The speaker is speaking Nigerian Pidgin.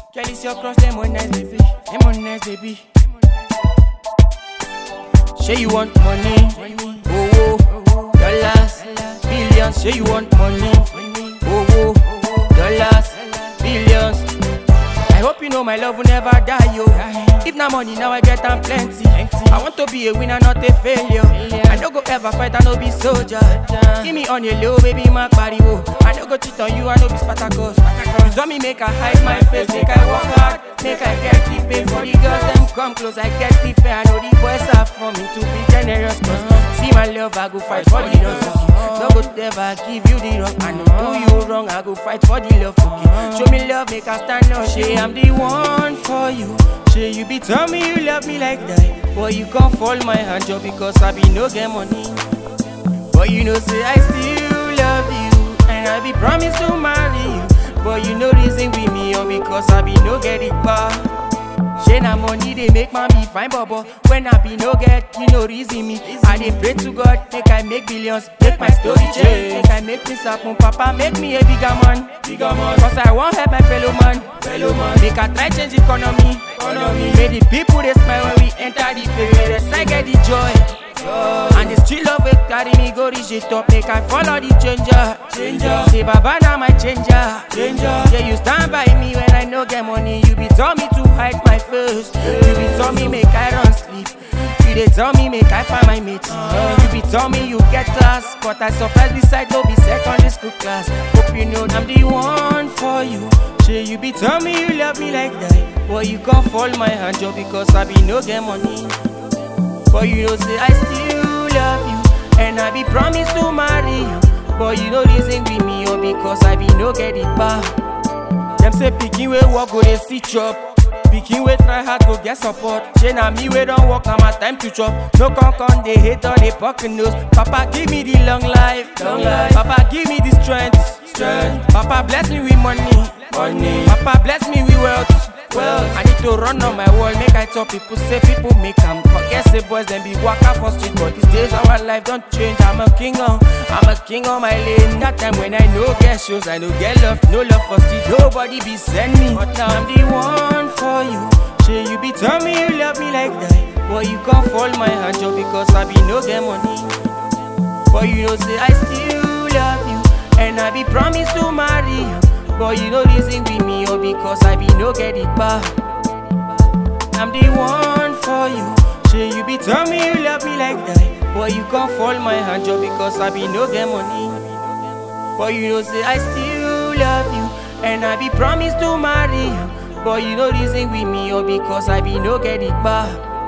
Girl, it's your cross, them on nice, baby. Them on nice, baby. Say you want money, oh oh, dollars, billions. Say you want money, oh oh, dollars, billions. I hope you know my love will never die, yo. If na money, now I get am plenty. I want to be a winner, not a failure. I no go ever fight, I no be soldier. Give me on your low, baby, my body, oh. I no go cheat on you, I no be Spartacus. You told me make I hide my face, make I work hard, make I get the pay for the girls. Them come close, I get the fair. I know the boys are for me to be generous. Cause see my love, I go fight for the love. No go ever give you the wrong. I know do you wrong, I go fight for the love. Okay, show me love, make I stand up. Say I'm the one for you. Say you be tell me you love me like that. Boy, you can't fall my hand just because I be no get money. But you know, say I still love you, and I be promise to marry you. But you know reason with me, or because I be no get it back. Shey na money dey make man be fine bobo When I be no get, you no reason me I dey pray to God, make I make billions Make my story change, make I make this happen Papa make me a bigger man Bigger man Cause I wan help my fellow man Fellow man Make I try change economy Economy Make the people dey smile when we enter the place Make the side get the joy and the street love will carry me go reach the top Make I follow the changer Changer Say Baba now my changer Changer Yeah you stand by me when I no get money You be tell me to hide my face You be tell me make I run sleep You dey tell me make I find my mate You be tell me you get class But I surprise beside no be secondary school class Hope you know I'm the one for you Say you be tell me you love me like that Boy you can't fall my hand just because I be no get money but you know say I still love you And I be promise to marry you But you know reason with me or because I be no get it back Them say pikin wey work go dey see chop Pikin wey try hard go get support Shey na me wey don work na my time to chop No con con dey hate or dey poking nose Papa give me the long life, long life. Papa give me the strength, strength. Papa bless me with money, money. Papa bless me with wealth well, I need to run on my wall, make I tell people, say people make am Forget say boys, them be waka for street But these days our life don't change, I'm a king on I'm a king on my lane That time when I no get shows, I no get love No love for street, nobody be send me But now I'm the one for you Say you be tell me you love me like that Boy, you can't fall my hand just because I be no get money But you know say I still love you And I be promise to marry you but you know reason with me or because I be no get it back I'm the one for you Say you be tell me you love me like that Boy you can't fall my hand just because I be no get money But you know say I still love you And I be promise to marry you But you know reason with me or because I be no get it back